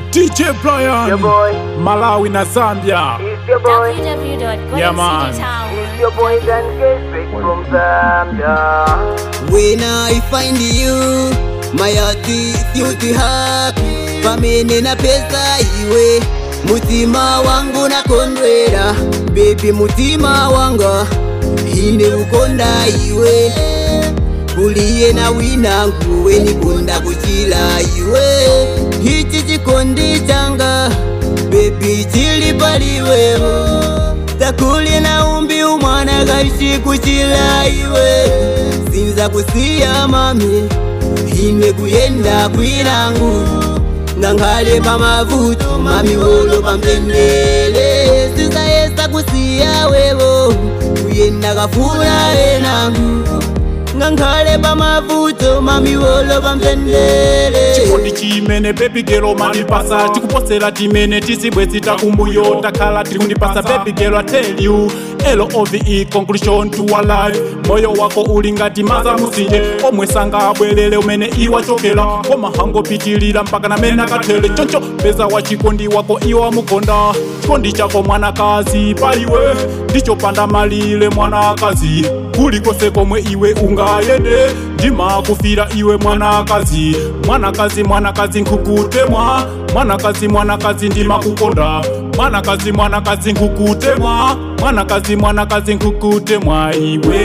DJ Brian, Your boy, Malawi na Zambia. it's your boy, Yeah, man. it's your boy Dan Straight from Zambia. When I find you, my heart is beauty happy. Pamene na pesa iwe, mutima wangu nakondwera. Baby mutima wanga, ine ukonda iwe. Kuliye na winangu, we nikunda kuchila iwe. Hichi chikondi changa, baby chili paliwewo. Takuli na umbi umwana kaishi kuchila iwe Sinza kusiya mami Ine kuyenda kwilangu Ngankhale pamavuto mami wolo pamtendele Sinza yesa kusiya wewo Kuyenda kafuna enangu Ngankhale pamavuto mami wolo pamtendele chikondi chimene baby girl mandipasa tikuposera timene tisibwe zitakumbuyo takhala tiri kundipasa baby girl I tell you love conclusion to our life moyo wako uli ngati maza musinje omwe sangabwerere umene iwachokera koma hangopitilira mpaka namene akathele choncho peza wa chikondi wako iwa mukonda chikondi chako mwanakazi paliwe ndichopanda malire mwanakazi kulikose komwe iwe ungayende ndimakufira iwe mwanakazi mwanakazi mwanakazi nkukutemwa mwanakazi mwanakazi ndimakukonda mwanakazi mwanakazi nkukutemwa mwanakazi mwanakazi nkukutemwa iwe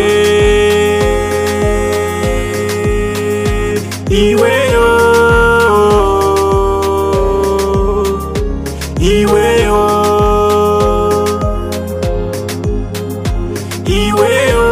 iweyo iweyo iweyo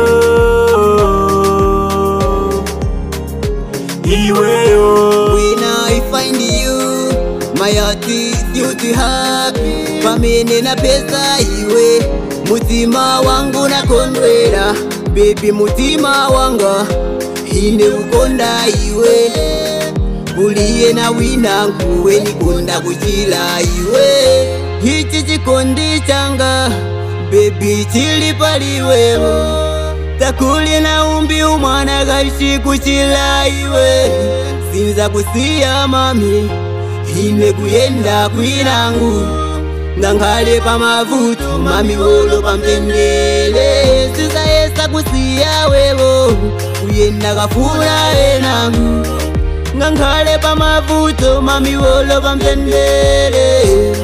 iweyo When I find you, my heart is beauty happy. Pamene na pesa iwe, mutima wangu nakondwera. Baby mutima wanga, ine ukonda iwe. Kuliye na winangu, we nikonda kuchila iwe. Hichi chikondi changa, baby chili paliwewo. Takuli na umbi umwana kaishi kuchila iwe Sinza kusiya mami Ine kuyenda kwilangu Ngankhale pamavuto mami wolo pamtendele Sinza yesa kusiya wewo Kuyenda kafuna enangu Ngankhale pamavuto mami wolo pamtendele